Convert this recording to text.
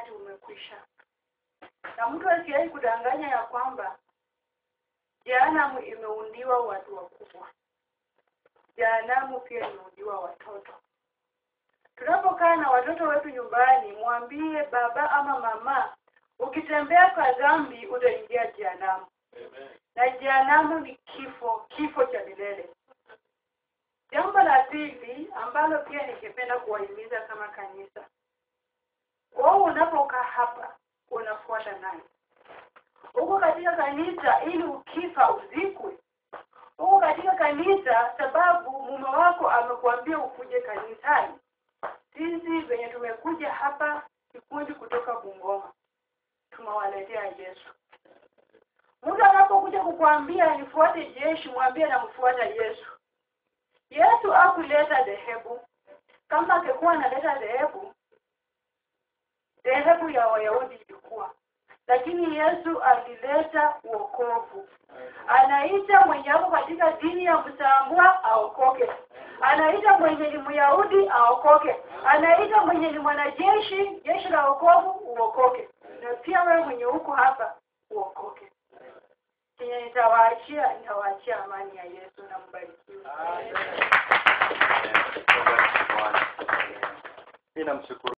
wakati umekwisha na mtu asiwahi kudanganya ya kwamba jehanamu imeundiwa watu wakubwa jehanamu pia imeundiwa watoto tunapokaa na watoto wetu nyumbani mwambie baba ama mama ukitembea kwa dhambi utaingia jehanamu na jehanamu ni kifo kifo cha milele jambo la pili ambalo pia ningependa kuwahimiza kama kanisa wewe unapokaa hapa unafuata nani huko katika kanisa ili ukifa uzikwe huko katika kanisa sababu mume wako amekuambia ukuje kanisani sisi venye tumekuja hapa kikundi kutoka bungoma tumewaletea yesu mtu anapokuja kukwambia nifuate jeshi mwambie namfuata yesu yesu akuleta dhehebu kama angekuwa analeta dhehebu dhehebu ya wayahudi ilikuwa lakini yesu alileta uokovu anaita mwenye ako katika dini ya msambwa aokoke anaita mwenye ni myahudi aokoke anaita mwenye ni mwanajeshi jeshi la okovu uokoke na pia wewe mwenye huko hapa uokoke kenye nitawaachia nitawaachia amani ya yesu na mbarikiwe Mimi namshukuru